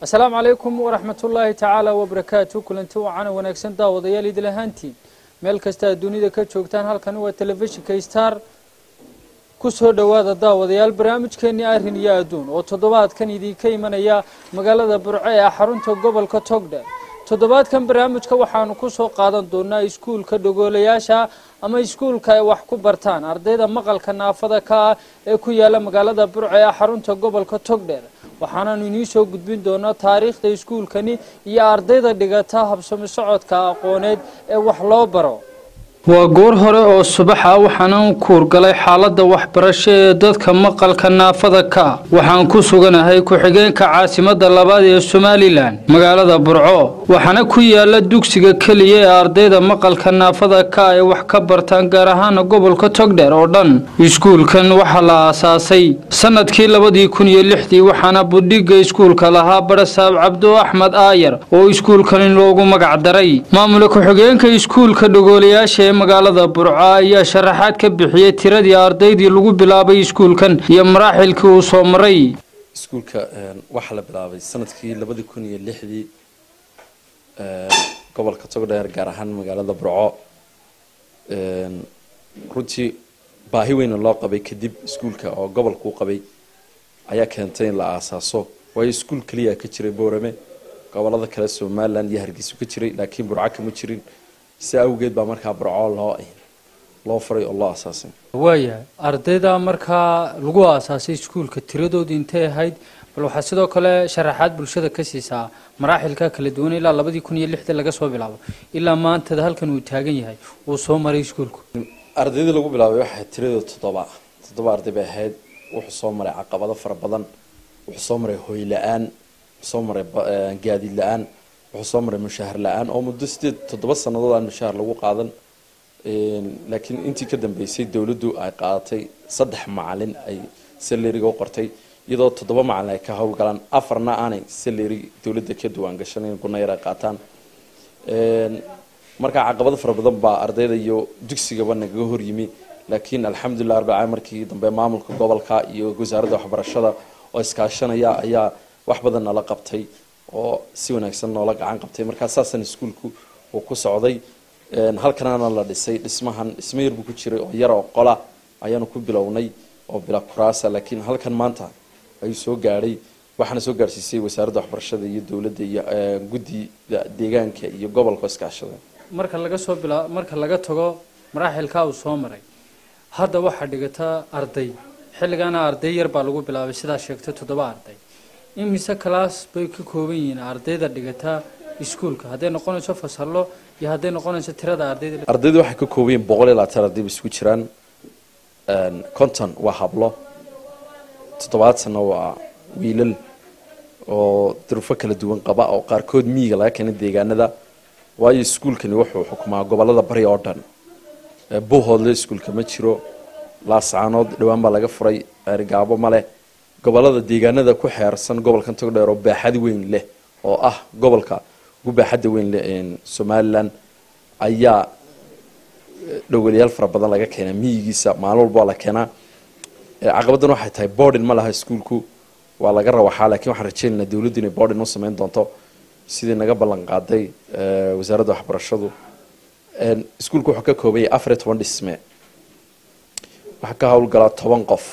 asalaamu calaykum waraxmat ullaahi tacaala wabarakaatu kulanti wacana wanaagsan daawadayaal idil ahaantiin meel kasta aad dunida ka joogtaan halkani waa telefishinka star ku soo dhowaada daawadayaal barnaamijkeenii arrin iyo adduun oo toddobaadkan idinka imanaya magaalada burco ee xarunta gobolka togdhe toddobaadkan barnaamijka waxaanu ku soo qaadan doonaa iskuulka dhogoolayaasha ama iskuulka ay wax ku bartaan ardayda maqalka naafada ka ah ee ku yaala magaalada burco ee xarunta gobolka togdheer waxaanaanu inii soo gudbin doonaa taariikhda iskuulkani iyo ardayda dhigata habsami socodka aqooneed ee wax loo baro waa goor hore oo subaxa waxaana u kuurgalay xaaladda waxbarasho ee dadka maqalka naafada ka ah waxaan ku suganahay ku-xigeenka caasimadda labaad ee somalilan magaalada burco waxaana ku yaala dugsiga keliya ee ardayda maqalka naafada ka ay wax ka bartaan gaar ahaana gobolka togdheer oo dhan iskuulkan waxaa la aasaasay sanadkii labadii kun iyo lixdii waxaana budhiga iskuulka lahaa barasaab cabdo axmed aayar oo iskuulkani loogu magac daray maamula ku-xigeenka iskuulka dhogoolayaasha ee magaalada burco ayaa sharaxaad ka bixiyey tiradii ardaydii lagu bilaabay iskuulkan iyo maraaxilkii uu soo maray iskuulka waxaa la bilaabay sanadkii labadii kun iyo lixdii gobolka togdheer gaar ahaan magaalada burco runtii baahi weyna loo qabay kadib iskuulka oo gobolkuu qabay ayaa keentay in la aasaaso waayo iskuul keliya ka jiray boorame gobolada kale somalilan iyo hargeysa ka jiray laakiin burco kama jirin si awgeed baa markaa burco loo loo faray oo loo aasaasay waayahay ardayda markaa lagu aasaasay iskuulka tiradoodii intay ahayd bal waxaa sidoo kale sharaxaad bulshada ka siisaa maraaxilka kala duwan ilaa labadii kun iyo lixdii laga soo bilaabo ilaa maantada halkan uu taagan yahay uu soo maray iskuulku ardaydii lagu bilaabay waxay tiradooda toddoba toddoba arday bay ahayd wuxuu soo maray caqabado fara badan wuxuu soo maray hoy la-aan wuxuu soo maray gaadiid la-aan wuxuu soo maray mushaahar la-aan oo muddo sideed toddoba sannadood aan mushaahar lagu qaadan laakiin intii ka dambeysay dowladdu ay qaadatay saddex macalin ay salariga u qortay iyadoo toddoba macalin ay ka howlgalaan afarna aanay salary dowladda ka duwaan gashan in gunayar ay qaataan markaa caqabado fara badan baa ardayda iyo dugsigaba nagaga horyimi laakiin alxamdulilah arbacaa markii dambe maamulka gobolka iyo wasaaradda waxbarashada oo iskaashanaya ayaa wax badan nala qabtay oo si wanaagsan noola gacan qabtay markaa saasan iskuulku uu ku socday halkanana la dhisay dhismahan dhismo yar buu ku jiray oo yar oo qola ayaanu ku bilownay oo bila kuraasa laakiin halkan maanta ayuu soo gaadhay waxaana soo gaadhsiisay wasaaradda waxbarashada iyo dowladda iyo guddida deegaanka iyo gobolka iskaashada marka laga soo bila marka laga tago maraaxilkaa uu soo maray hadda waxaa dhigata arday xilligaana arday yar baa lagu bilaabay sidaa sheegtay toddoba arday imise class bay ka kooban yihiin ardayda dhigata iskuulka hadday noqonayso fasallo iyo hadday noqonayso tirada ardayda ardaydu waxay ka kooban yihiin boqol iyo labaatan arday ba isku jiraan conton waa hablo toddobaatanna waa wiilal oo durufo kala duwan qaba oo qaarkood miyiga laga keenay deegaanada waayo iskuulkani wuxuu xukumaa gobolada bari oo dhan buuhoodle iskuulka ma jiro laascaanood dhowaan baa laga furay gaabo ma leh gobolada deegaanada ku xeersan gobolkan togdheer oo baaxad weyn leh oo ah gobolka ugu baaxadda weyn leh somalilan ayaa dhowaliyaal fara badan laga keenaa miyigiisa maalin walba waa la keenaa caqabadan waxay tahay bordin ma laha iskuulku waa laga rawaxaa lakiin waxaan rajeynaynaa dowladdu inay bordin u sameyn doonto sidii naga ballan qaaday wasaaradda waxbarashadu iskuulku wuxuu ka kooban yahay afar iyo toban dhisme waxaa ka howlgalaa toban qof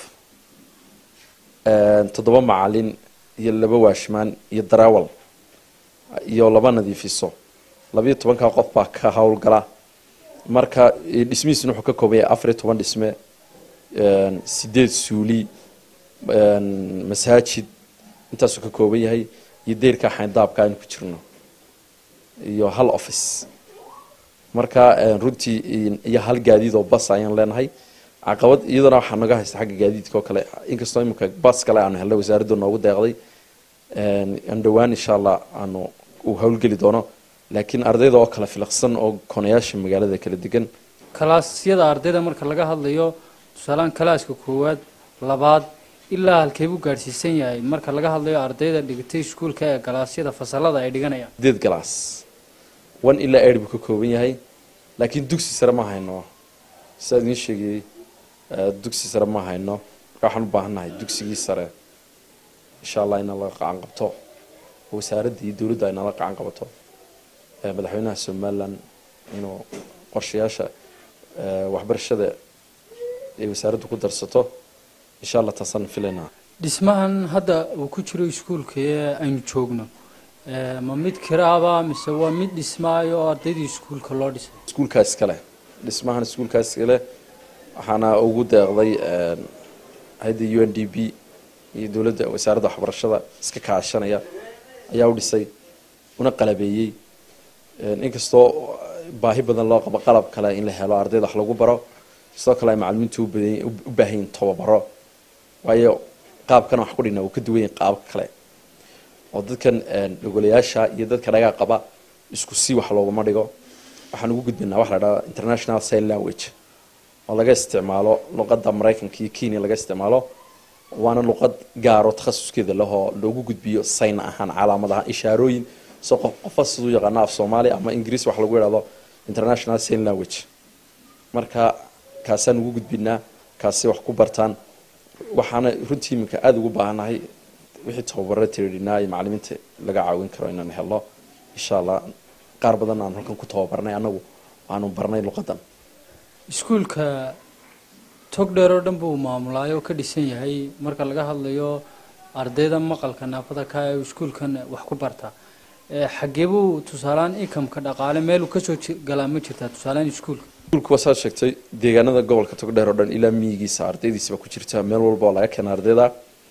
toddoba macalin iyo laba waashmaan iyo darawal iyo laba nadiifiso labayo tobankaa qof baa ka howlgala marka dhismihiisuna wuxuu ka kooban yahay afar iyo toban dhisme sideed suuli masaajid intaasuu ka kooban yahay iyo deyrka xayndaabka aynu ku jirno iyo hal office marka runtii iyo hal gaadiid oo bas ayaan leenahay caqabad iyadana waxaa naga haysta xagga gaadiidka oo kale inkastoo imika bas kale aanu helnay wasaaraddu noogu deeqday aan dhowaan insha allah aanu uu howlgeli doono laakiin ardayda oo kale filaqsan oo konayaasha magaalada kala degan kalaasyada ardayda marka laga hadlayo tusaalaan kalaaska koowaad labaad ilaa halkee buu gaadhsiisan yahay marka laga hadlayo ardayda dhigtay iskuulka ee galaasyada fasalada ay dhiganayaan sideed galaas one ilaa eid buu ka kooban yahay laakiin dugsi sare ma hayno sidaa idiin sheegayey dugsi sare ma hayno marka waxaan u baahannahay dugsigii sare insha allah ina laga qacan qabto wasaaradda iyo dowladda ay nala gacan qabato madaxweynaha somalilan inuu qorshayaasha waxbarashada ay wasaaraddu ku darsato insha allah taasaan filaynaa dhismahan hadda uu ku jiro iskuulka ee aynu joogno ma mid kiraaba mise waa mid dhismaayo oo ardaydii iskuulka loo dhisay iskuulkaas kale dhismahan iskuulkaas kale waxaana ugu deeqday hay-adda u n d b iyo dowladda wasaaradda waxbarashada iska kaashanaya ayaa u dhisay una qalabeeyey inkastoo baahi badan loo qabo qalab kale in la helo ardayda wax lagu baro sidoo kale ay macalimiintu u baahanyiin tababaro waayo qaabkan wax ku dhigna uu ka duwan yahay qaabka kale oo dadkan dhogolayaasha iyo dadka dhagaa qaba isku si wax looguma dhigo waxaan ugu gudbinaa waxa la dhahdaa international sign language oo laga isticmaalo luqadda maraykanka iyo kenya laga isticmaalo waana luqad gaaro takhasuskeeda lehoo loogu gudbiyo sign ahaan calaamad ahaan ishaarooyin so qof qofa siduu yaqaano af soomaali ama ingiriis wax lagu idhahdo international sign language marka kaasaan ugu gudbinaa kaasi wax ku bartaan waxaana runtii iminka aada ugu baahannahay wixii tababaro tiridhinaa iyo macalimiinta laga caawin karo inaan helno insha allah qaar badan aan halkan ku tababarnay annagu aanu barnay luqadan iskuulka tog dheer oo dhan buu maamulaay oo ka dhisan yahay marka laga hadlayo ardayda maqalka naafada ka ee iskuulkan wax ku barta xagee buu tusaaleaan inkamka dhaqaale meeluu kasoo galaa ma jirtaa tusaaleaan iskuulka iskuulku waa saad sheegtay deegaanada gobolka togdheer oo dhan ilaa miyigiisa ardaydiisaba ku jirta meel walba oo laga keena ardayda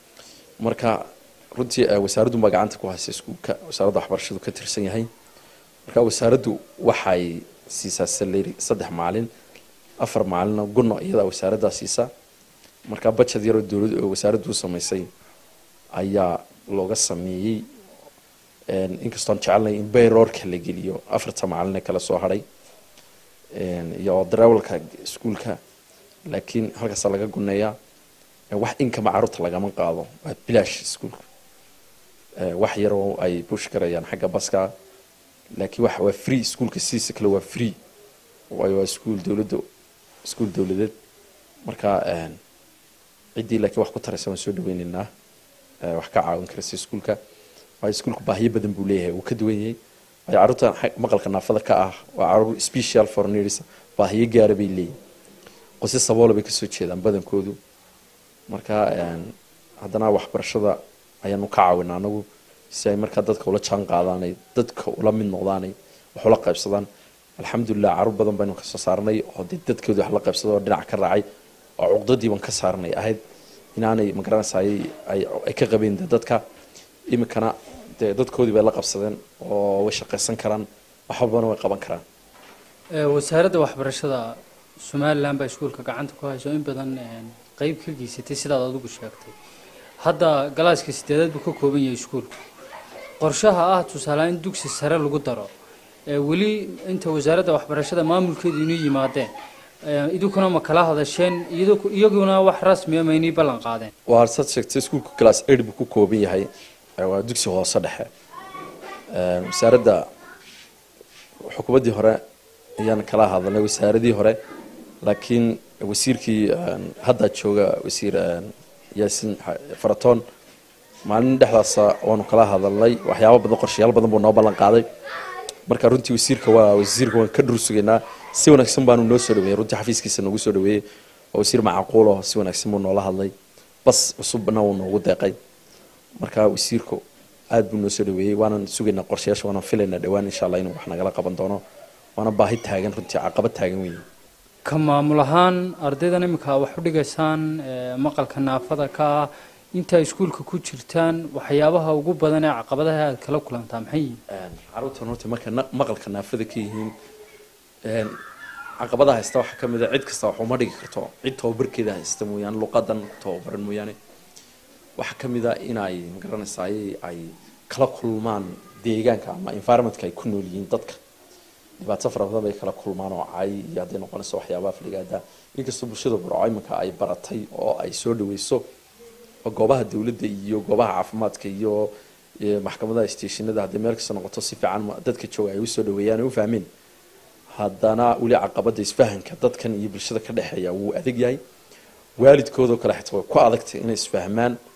marka runtii wasaaraddu baa gacanta ku haysa iskuulka wasaaradda waxbarashadu ka tirsan yahay marka wasaaraddu waxay siisaa saleri saddex maalin afar maalina gunno iyadaa wasaaraddaa siisa marka bajad yaroo dowlad oo wasaaraddu u samaysay ayaa looga sameeyey inkastoon jecelnay in bayroorka la geliyo afarta maalina kala soo hadhay iyo darawalka iskuulka laakiin halkaasa laga guneeyaa wax inkama caruurta lagama qaado waa bilaash iskuulka wax yaroo ay bush garayaan xagga baska laakiin wax waa free iskuulka sidiisa kale waa free waayo waa iskuul dowladda iskuul dowladeed marka ciddii laakiin wax ku taraysa waan soo dhaweyneynaa wax ka caawin karaysa iskuulka waayo iskuulku baahiyo badan buu leeyahay wuu ka duwan yahay waayo carruurtan maqalka naafada ka ah waa caruur special for needs baahiyo gaara bay leeyihin qosi saboola bay kasoo jeedaan badankoodu marka haddana waxbarashada ayaanu ka caawina anagu si ay markaa dadka ula jaan qaadaanay dadka ula mid noqdaanay wax ula qaybsadaan alxamdulilah caruur badan baynu kasoo saarnay oo dee dadkoodii wax la qaybsada oo dhinac ka raacay oo cuqdadii baan ka saarnay ahayd inaanay magaranaysa ay ka qabeen de dadka iminkana dee dadkoodii bay la qabsadeen oo way shaqaysan karaan wax walbana way qaban karaan wasaaradda waxbarashada somalilan baa iskuulka gacanta ku hayso in badan qeyb ka geysatay sidaad adigu sheegtay hadda galaaska sideedaad buu ka kooban yahay iskuulku qorshaha ah tusaaleaan in dugsi sare lagu daro weli inta wasaaradda waxbarashada maamulkeedu inuu yimaadeen idinkuna ma kala hadasheen iyaguna wax rasmiya ma inay ballan qaadeen waa saad sheegtay iskuulka class aid buu ku kooban yahay waa dugsi hoose dhexe wasaaradda xukuumaddii hore ayaan kala hadalnay wasaaradii hore laakiin wasiirkii hadda jooga wasiir yaasin faratoon maalin dhexdaasa waanu kala hadalnay waxyaaba badan qorshayaal badan buu noo ballan qaaday marka runtii wasiirka waa wasiirka waan ka dhur sugaynaa si wanaagsan baanu noo soo dhaweeyey runtii xafiiskiisa noogu soo dhaweeyey waa wasiir macquulo si wanaagsan buu noola hadlay bas cusubna wuu noogu deeqay marka wasiirku aad buu noo soo dhaweeyey waanan sugaynaa qorshayaasha waanan filaynaa dhowaan insha allah inuu wax nagala qaban doono waana baahi taagan runtii caqabad taagan weeye ka maamul ahaan ardaydan iminka wax u dhigaysaan maqalka naafada ka ah intaa iskuulka ku jirtaan waxyaabaha ugu badan ee caqabadaha aad kala kulantaa maxay yihiin caruurtan horta markay maqalka naafada ka yihiin caqabadaha haysta waxaa ka mid a cid kasta wax uma dhigi karto cid tababarkeeda haysta mooyaane luqadan tababaran mooyaane waxaa ka mid a inay magaranaysaa ay kala kulmaan deegaanka ama environmentka ay ku nool yihiin dadka dhibaato fara badan bay kala kulmaan oo cay iyo hadday noqonayso waxyaabaha fligaada inkastoo bulshada burco iminka ay baratay oo ay soo dhaweyso oo goobaha dowladda iyo goobaha caafimaadka iyo maxkamadaha stationada hadday meel kasta noqoto si fiican dadka jooga ay usoo dhaweeyaan ay u fahmeen haddana weli caqabada isfahanka dadkan iyo bulshada ka dhexeeya wuu adag yahay waalidkoodoo kale xitaa way ku adagtay inay isfahmaan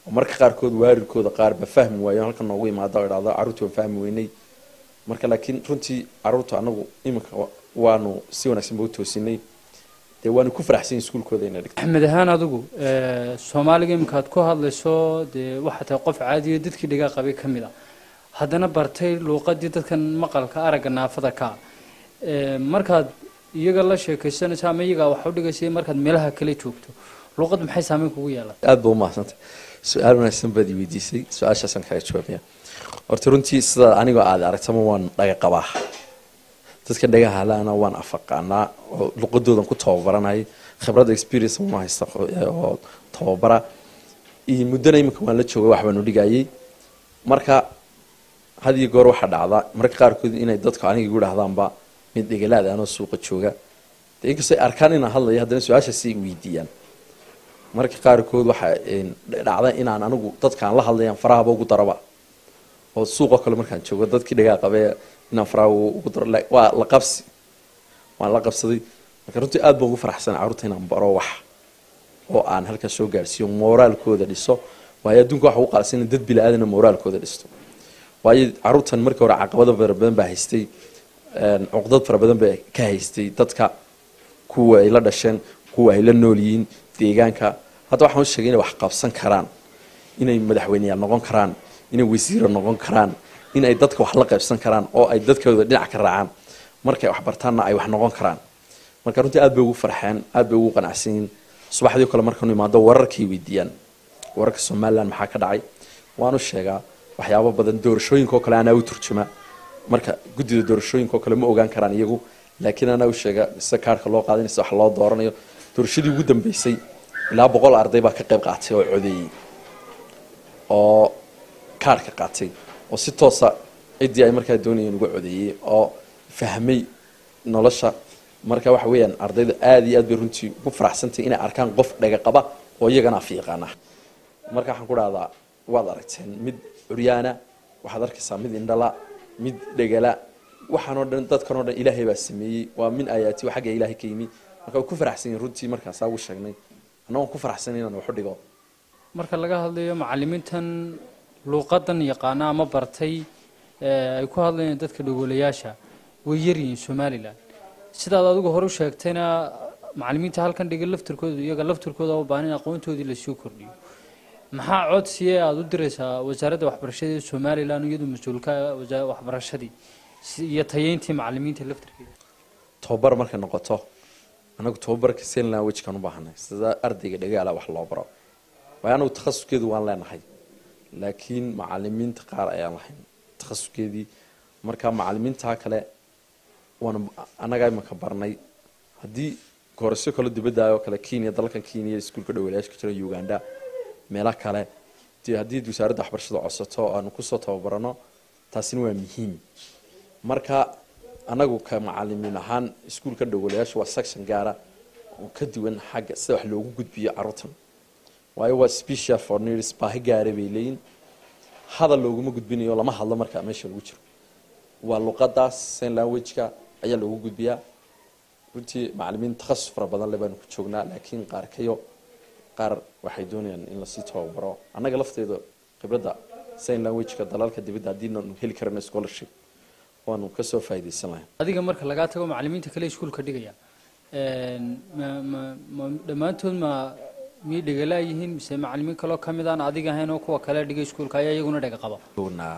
oo marka qaarkood waarirkooda qaarba fahmi waayo halka noogu imaada oo idhahdo carruurtii waan fahmi weynay marka laakiin runtii carruurta anagu iminka waanu si wanaagsan ba u toosinay dee waanu ku faraxsan iskuulkooda inay dhigto axmed ahaan adigu soomaaliga iminka aad ku hadlayso dee waxaa tahay qof caadiyo dadkii dhigaa qabay ka mid a haddana bartay luuqadii dadkan maqalka aragga naafada ka markaad iyaga la sheekaysanayso ama iyagaa wax u dhigaysa markaad meelaha kale joogto luuqad maxay saameyn kugu yeelan aada ba umahadsantay su-aal wanaagsan baad i weydiisay su-aashaasaan kaga jawaabaya horta runtii sidaa anigoo aada aragtama waan dhaga qabaa dadka dhagaha halana waan afaqaanaa oo luqadoodan ku tababaranay khibradda experience ma haysta oo tababara iyo muddana iminka waan la joogay wax baanu dhigayay marka had iyo goor waxaa dhacda marka qaarkood inay dadku aniga igu dhahdaanba mid dhegalaad anoo suuqa jooga de inkastoo ay arkaan inaan hadlayo haddana su-aashaasi ay weydiiyaan marka qaarkood waxaa dhacda inaan anigu dadkaan la hadlayaan farahaba ugu daraba oo suuqoo kale markaan joogo dadkii dhagaa qabee inaan faraha ugu daro waa la qabsi waan la qabsaday marka runtii aad baan ugu faraxsan carruurta inaan baro wax oo aan halkaa soo gaarsiiyo moraalkooda dhiso waayo adduunka waxa ugu qaalsan in dad bila-aadana moraalkooda dhisto waayo carruurtan markii hore caqabado fara badan baa haystay cuqdad fara badan baa ka haystay dadka kuwa ay la dhasheen kuwa ay la nool yihiin deegaanka hadda waxaan u sheegay inay wax qabsan karaan inay madaxweyneyaal noqon karaan inay wasiiro noqon karaan in ay dadka wax la qaybsan karaan oo ay dadkooda dhinac ka raacaan markay wax bartaanna ay wax noqon karaan marka runtii aad bay ugu farxeen aad bay ugu qanacsan yihiin subaxdii kale markaanu imaado wararkay weydiiyaan wararka somaliland maxaa ka dhacay waanu sheegaa waxyaabo badan doorashooyinka oo kale anaa u turjuma marka guddida doorashooyinka oo kale ma ogaan karaan iyagu laakiin anaa u sheega sida kaarhka loo qaadinaysa wax loo dooranayo doorashadii ugu dambeysay ilaa boqol arday baa ka qayb qaatay oo codeeyey oo kaarhka qaatay oo si toosa ciddii ay markaa doonayeen uga codeeyey oo fahmay nolosha marka waxa weeyaan ardayda aada iyo aad bay runtii ugu faraxsantahay inay arkaan qof dhaga qaba oo iyagana af yaqaana marka waxaan ku dhahdaa waad aragteen mid curyaana waxaad arkaysaa mid indhala mid dhegala waxaanoo dhan dadkanoo dhan ilaahay baa sameeyey waa min aayaati xagga ilaahay ka yimi marka way ku faraxsan yihin runtii markaasaa ugu sheegnay anna waan ku faraxsan inaan waxu dhigo marka laga hadlayo macalimiintan luuqadan yaqaana ama bartay ay ku hadlayaan dadka dhagoolayaasha way yaryihiin somalilan sidaad adigu hore u sheegtayna macalimiinta halkan dhiga laftirkooda iyaga laftirkooda u baahan in aqoontoodii lasoo kordhiyo maxaa codsiye aada u diraysaa wasaaradda waxbarashada ee somalilan iyadu mas-uulka waxbarashadii iyo tayeyntii macalimiinta laftirkeeda tababar markay noqoto anagu tababarka senlan wejkaan u baahanay sida ardayga dhagaala wax loo baro waayo anagu takhasuskeedu waan leenahay laakiin macalimiinta qaar ayaan lahayn takhasuskeedii marka macalimiintaa kale waan annagaa imanka barnay haddii koorasyo kale dibaddaayoo kale kenya dalkan kenya iskuulka dhawalayaasha ka jira uganda meelo kale dee haddii wasaaradda waxbarashada codsato aanu kusoo tababarano taasina waa muhiim marka anagu ka macalimiin ahaan iskuulka dhawalayaasha waa section gaara oo ka duwan xagga sida wax loogu gudbiyo carruurtan waayo waa special for needs baahi gaara bay leeyihin hadal looguma gudbinayo lama hadlo marka meesha lagu jiro waa luqadaas sign language-ka ayaa loogu gudbiyaa runtii macalimiin takhasus fara badan le baanu ku joognaa laakiin qaar kayo qaar waxay doonayaan in lasii tababaro annaga lafteeda khibradda sign language-ka dalalka dibadda haddiinaanu heli karana scholarship waanu kasoo faa'iidaysan lahayn adiga marka lagaa tago macalimiinta kale iskuulka dhigaya ma ma ma dhammaantood ma miyay dhegalaa yihiin mise macalimiin kaloo ka mid aan adiga ahayn oo kuwa kale dhiga iskuulka ayaa iyaguna dhega qaba joognaa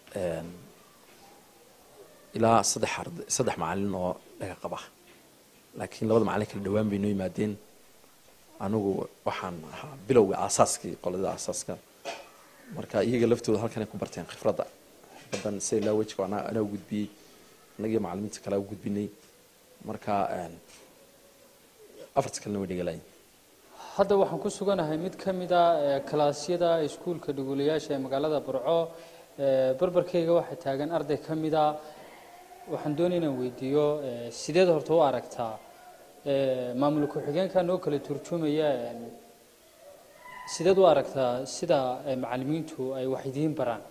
ilaa saddex arday saddex macalin oo dhaga qaba laakiin labada macalin kala dhawaan bay noo yimaadeen anigu waxaan ahaa bilowga aasaaskii qolada aasaaska marka iyaga laftooda halkan ay ku barteen khifradda badan sida laa wejka anaa anaa u gudbiyey annagiyo macalimiinta kale u gudbinay marka afarta kalena way dhegalayin hadda waxaan ku suganahay mid ka mid a kalaasyada iskuulka dhugulayaasha ee magaalada burco barbarkeyga waxaa taagan arday ka mid a waxaan doonaya inaan weydiiyo sideed horta u aragtaa maamul ku-xigeenka noo kala turjumaya sideed u aragtaa sida macalimiintu ay wax idiin baraan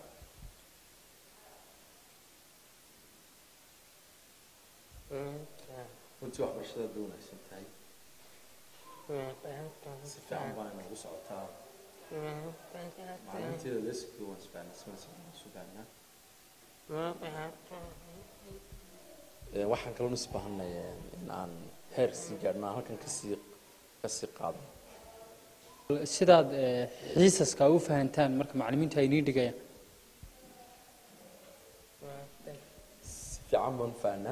runtii waxbarashada bay wanaagsan tahay si fiican baa inagu socotaa waxaan kaloo is baahanay in aan heer sii gaadhno aan halkan kasii kasii qaado sidaad xiisaska u fahantaan marka macalimiintu ay nii dhigayaan si fiican baan u fahnaa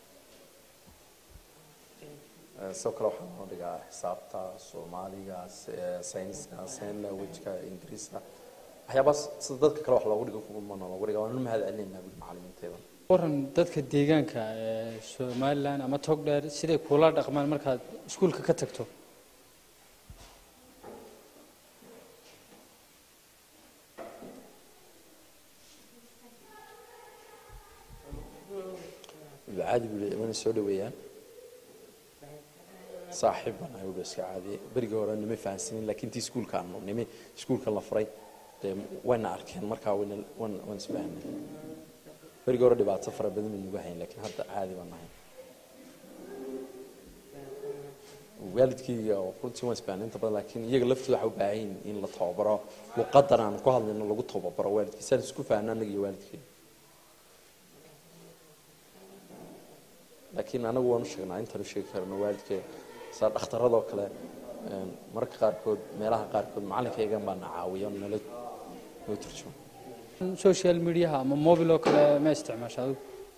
sidoo kale waxaan noo dhigaa xisaabta soomaaliga sayniska sign languageka ingiriiska waxyaabaas sida dadka kale wax loogu dhigo kumana loogu dhiga waan u mahad celinaynaa buli macalimiinteeda waran dadka deegaanka ee somalilan ama togdheer siday kula dhaqmaan markaad iskuulka ka tagto caadi buu imana soo dhaweeyaan saaxiib baan ahay iska caadiye berigii hore nima fahansanin laakiin tii iskuulka aanu nimi iskuulka la furay dee wayna arkeen markaa wayna wan waan isfahanay berigii hore dhibaato fara badan bay nagu hayn laakiin hadda caadi baan nahay waalidkayga runtii waan isfahanay inta badan laakiin iyaga laftooda waxa u baahan yihin in la tababaro luqadan aan ku hadlayno lagu tababaro waalidkii saan isku fahna annaga iyo waalidkayga laakiin anagu waan u sheegnaa intaan u sheegi karno waalidkee saa dhakhtaradoo kale mararka qaarkood meelaha qaarkood macalinkaygan baa na caawiya nala noo turjuma social mediaha ama mobil oo kale ma isticmaasha adigu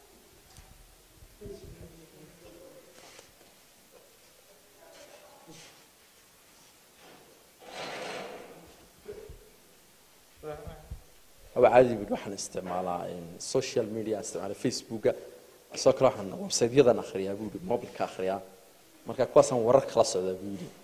aba caadi bud waxaan isticmaalaa social media isticmaala facebooka sidoo kale waxaan website-yadan akhriyaa buu yidhi mobilka akhriyaa marka kuwaasaan warar kala socdaa buu yidhi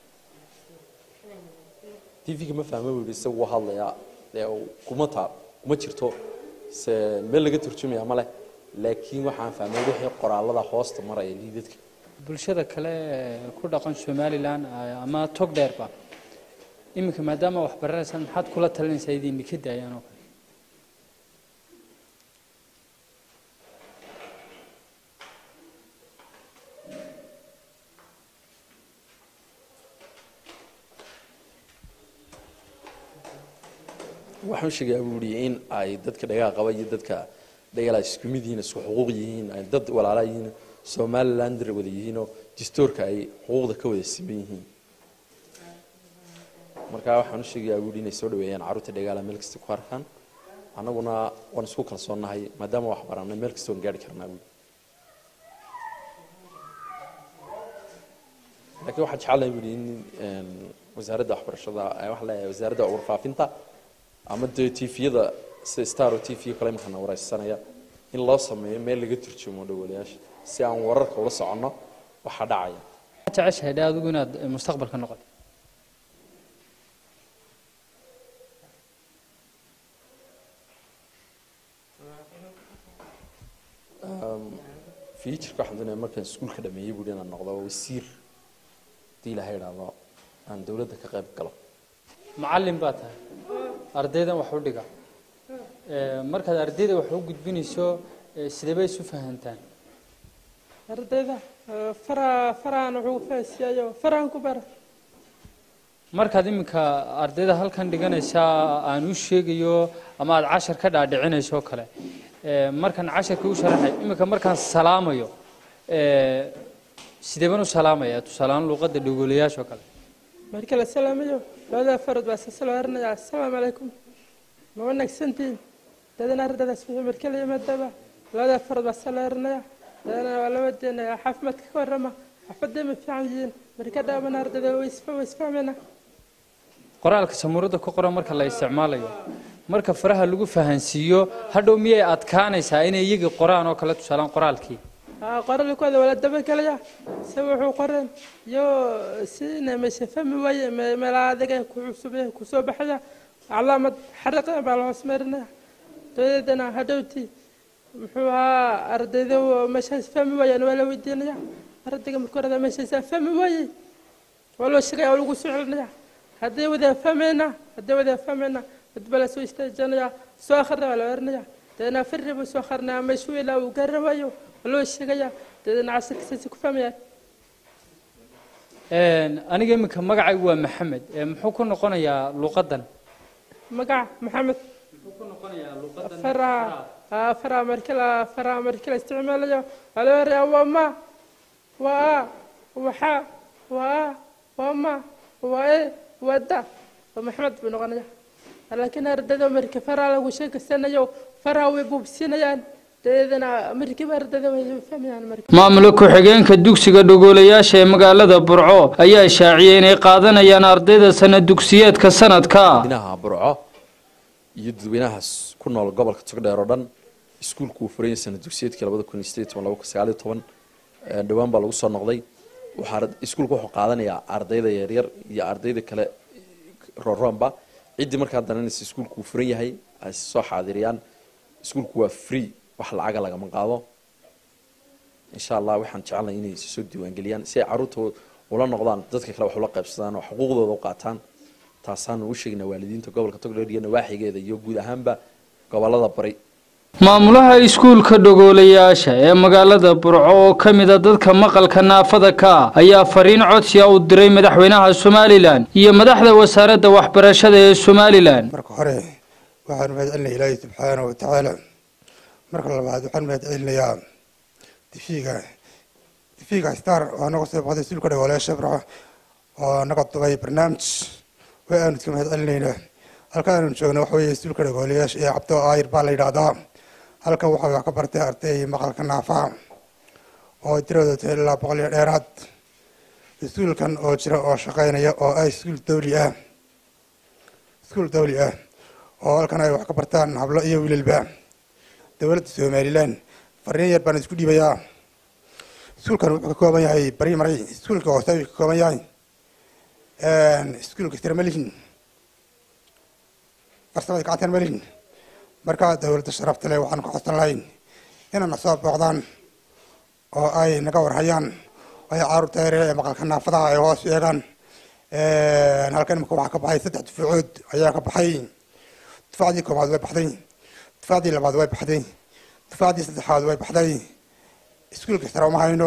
tv-ga ma fahma buu yidhi isagu wuu hadlayaa dee kuma taa kuma jirto se meel laga turjumaya ma leh laakiin waxaan fahmay wixii qoraalada hoosta maraya liidadka bulshada kale ee ku dhaqan somalilan ama togdheerba iminka maadaama wax baranaysaan maxaad kula talinaysaa idinni ka daayaan oo kale waxaan u sheegayaa buu yidhi in ay dadka dhagaha qaba iyo dadka dhagala isku mid yihiin isku xuquuq yihiin ay dad walaala yihiin somalilander wada yihiinoo distoorka ay xuquuqda ka wada siman yihiin marka waxaan u sheegayaa buu yidhi inay soo dhaweeyaan carruurta dhagaala meel kasta ku arkaan annaguna waan isku kalsoonnahay maadaama wax baranay meel kasta waan gaari karnaa buu laakiin waxaan jecelahay buu yidhi in wasaaradda waxbarashada waxaa leeyahay wasaaradda warfaafinta ama dee tviyada sida star o t v kale imarkana wareysanaya in loo sameeyo meel laga turjumo dhowalayaasha si aan wararka ula soconno waxaa dhacaya jeceshahay dhe adigu inaad mustaqbalka noqoto futureka waxaan doonaya markaan iskuulka dhameeyey buuhi inaan noqdo wasiir hadii ilaha idhaahdo aan dawladda ka qayb galo macallin baa tahay ardaydan wax u dhiga markaad ardayda wax u gudbinayso sidee bay isu fahantaan ardayda fara farahan wuxuu fahansiiyayo farahan ku bara markaad iminka ardayda halkan dhiganaysaa aan u sheegayo ama aad cashar ka dhaadhicinayso oo kale markaan casharkii u sharaxay iminka markaan salaamayo sidee baan u salaamaya tusaaleaan luuqadda dhogolayaasha oo kale marka la salaamayo labada farood baa sasalo erinaya assalaamu calaykum ma wanaagsantihiin dadana ardaydaas wixii marka la yimaadaba labada farood baa salo erinaya dadana waa laba deenaya caafimaadka ka warrama xaafadday ma fiican yihiin marka dhaabana ardayda way isfahmayna qoraalka samuurada ku qoran marka la isticmaalayo marka faraha lagu fahansiiyo hadhow miyay adkaanaysaa inay iyagii qoraan oo kale tusaalaan qoraalkii qoraalkooda wala dabagelaya se wuxuu qoreen iyo sina meesha fahmi waaye meelaha adiga ku cusub kusoo baxaya calaamad xariqa baa la hoos marinaya dabadeedana hadhowti muxuu ahaa ardayda meeshaas fahmi waayeen waa la weydiinaya ardayga markuu orada meeshaas fahmi waayey waa loo sheegaya waa lagu soo celinaya hadday wada fahmayna hadday wada fahmayna dadba la soo istaajinaya soo akhrina waa la oranaya dabeedna firri buu soo akrinaya meeshuu ilaa uu garan waayo waa loo sheegaya dabeedna casirka saasi ku fahmaya aniga iminka magacaygu waa maxamed muxuu ku noqonayaa luuqadan magaca maxamed faraha haa faraha markii la faraha markii la isticmaalayo waxaa loo yarayaa waa ma waa a waxa waa a waa ma waa e waa da waa maxamed buu noqonaya laakiin ardayda markii faraha lagu sheekeysanayo faraha way buubsinayaan dabeedana markiiba ardayda way fahmayaan marka maamula ku-xigeenka dugsiga dhogoolayaasha ee magaalada burco ayaa shaaciyey inay qaadanayaan ardayda sana dugsiyeedka sanadka dadweynaha burco iyo dadweynahaas ku nool gobolka togdheer oo dhan iskuulku uu furan yahay sana dugsiyeedkii labada kun iyo sideed iyo toban laba kun sagaal iyo toban dhowaan baa lagu soo noqday waxaa iskuulku wuxuu qaadanayaa ardayda yaryar iyo ardayda kale roonroonba ciddii markaa dananaysa iskuulku uu furan yahay ay soo xaadiriyaan iskuulku waa free wax lacaga lagama qaado insha allah waxaan jecelnahay inay soo diiwaangeliyaan si ay caruurta ula noqdaan dadka kale wax ula qaybsadaan oo xuquuqdooda u qaataan taasaanu u sheegnaa waalidiinta gobolka togdheer iyo nawaaxigeeda iyo guud ahaanba gobolada bari maamulaha iskuulka dhogoolayaasha ee magaalada burco oo ka mida dadka maqalka naafada ka ah ayaa fariin codsiya u diray madaxweynaha somalilan iyo madaxda wasaaradda waxbarashada ee somalilan marka hore waxaanu mahad celinaya ilaahi subxaanahu watacaala marka labaad waxaan mahad celinayaa difiga difiga star oo naga soo baxday iskuulka dhogoolayaasha burco oo naga dubay barnaamij way aanu iska mahad celinaynaa halkan aanu joogna waxa weeye iskuulka dhogoolayaasha ee cabdo aayir baa la yidhaahdaa halkan waxaa wax ka bartay arday maqalka naafaha oo tiradooda tahay ilaa boqol iyo dheeraad iskuulkan oo jira oo shaqeynaya oo ah iskuul dawli ah iskuul dawli ah oo halkan ay wax ka bartaan hablo iyo wiilalba dowladda somalilan fariin yar baan isku dhiibayaa iskuulkan wuxuu ka kooban yahay primary iskuulka hoose ayuu ka kooban yahay iskuulka tirmalihin farsamada gacantan malihin markaa dowladda sharafta leh waxaan ka codsan lahayn inayna soo booqdaan oo ay naga warhayaan ay caruurta yaryar ee maqalka naafadaha ay hoos eegaan halkan imika waxaa ka baxay saddex dufaacood ayaa ka baxay dufacdii koobaad way baxday dufacdii labaad way baxday dufacdii saddexaad way baxday iskuulka sare uma hayno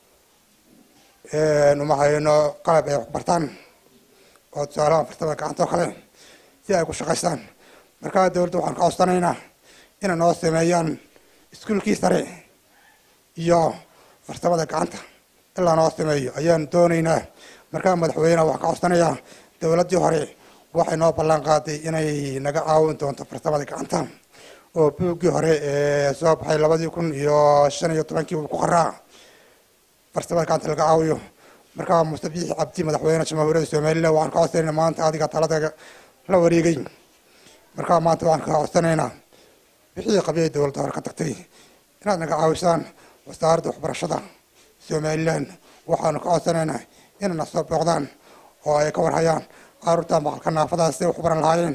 uma hayno qalab ay wax bartaan oo tusaalaha farsamada gacanta oo kale si ay ku shaqaystaan markaa dowladda waxaan ka codsanaynaa inay noo sameeyaan iskuulkii sare iyo farsamada gacanta ilaa noo sameeyo ayaan doonaynaa markaa madaxweyneha waxaan ka codsanayaa dowladdii hore waxay noo ballan qaaday inay naga caawin doonto farsamada gacanta oo buuggii hore ee soo baxay labadii kun iyo shan iyo tobankii uu ku qaraa farsamada gacanta laga caawiyo markaa mustabiix cabdi madaxweyne jamhuuriyadda somalilan waxaan ka codsanayna maanta adiga talada la wareegay markaa maanta waxaan ka codsanaynaa wixii qabyay dowladda hore ka tagtay inaad naga caawisaan wasaaradda waxbarashada somalilan waxaanu ka codsanaynaa inayna soo booqdaan oo ay ka warhayaan caruurta maqalka naafadaas siday wax u baran lahaayeen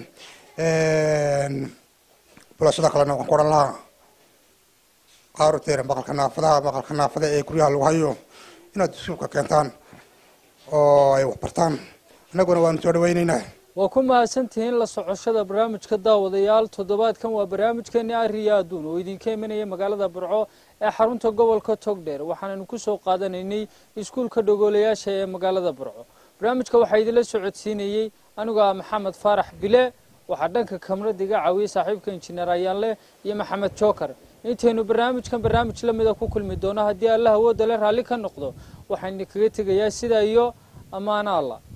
bulashada kalena waxaan ku odhan lahaa caruurteena maqalka naafadaha maqalka naafada ee guryaha lagu hayo inaad iskuulka keentaan oo ay wax bartaan annaguna waanu soo dhawaynaynaa waa ku mahadsantihiin la socoshada barnaamijka daawadayaal toddobaadkan waa barnaamijkeeni ariya adduun oo idinka imanaya magaalada burco ee xarunta gobolka togdheer waxaanaynu kusoo qaadanaynay iskuulka dhogoolayaasha ee magaalada burco barnaamijka waxaa idinla socodsiinayey anigu ah maxamed faarax bile waxaa dhanka kamarada iga caawiyey saaxiibka injineer ayaanleh iyo maxamed jookar intaynu barnaamijkan barnaamij la mida ku kulmi doono haddii allah awoodda le raalli ka noqdo waxaynu kaga tegayaa sidaa iyo ammaano allah